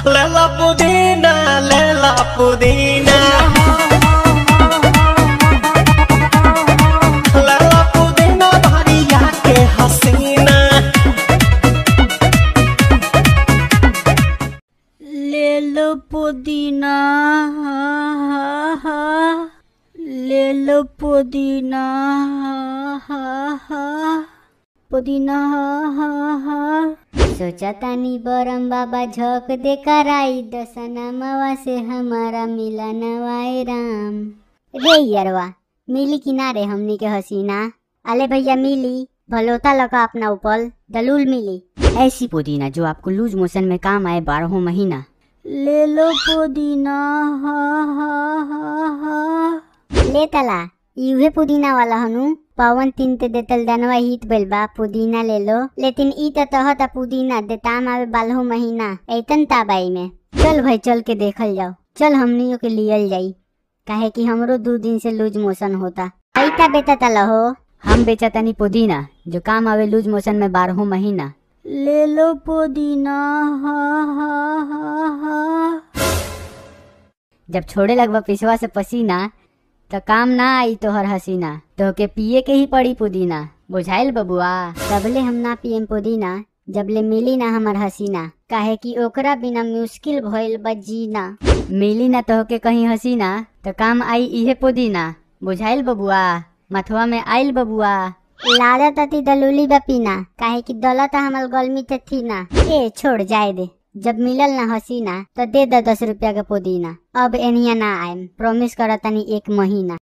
लेला पुदीना लेला पुदीना लेला पुदीना भरिया के हसीना ले लो पुदीना ले लो पुदीना पुदीना सोचा तानी बरम बाबा झोंक दे कराई दसनमवा से हमारा मिला नवाए राम रे यरवा मिली किनारे हमनी के हसीना अले भैया मिली भलोता लगा अपना ऊपर दलूल मिली ऐसी पुदीना जो आपको लूज मोशन में काम आए बारहों महीना ले लो पुदीना ले तला इहे पुदीना वाला हनु पवन तीन ते देतल दनवा हित बेल बा पुदीना ले लो लेकिन ई त तहता पुदीना देताम आवे बालहो महीना ऐतन ताबाई में चल भाई चल के देखल जाओ चल हमनियों के लियल जाई काहे कि हमरो दो दिन से लूज मोशन होता ऐता बेटा तला हो हम बेचा तनी पुदीना जो काम आवे लूज मोशन में बारहों महीना ले लो पुदीना जब छोड़े लगवा पिसवा से पसीना तो काम ना आई तोहर हसीना तो के पिए के ही पड़ी पुदीना बुझाइल बबुआ तबले हम ना पियम पुदीना जबले मिली ना हमर हसीना काहे कि ओकरा बिना मुश्किल भइल बा जीना मिली ना तो के कहीं हसीना तो काम आई इहे पुदीना बुझाइल बबुआ मथुआ में आइल बबुआ लादा तती दलूली बा पीना काहे कि दौलत हमल गलमी ते थी ना ए छोड़ जाए दे जब मिलल ना हसीना तो दे द दस रुपया के पुदीना अब एनिया ना आएम प्रॉमिस करतनी एक महीना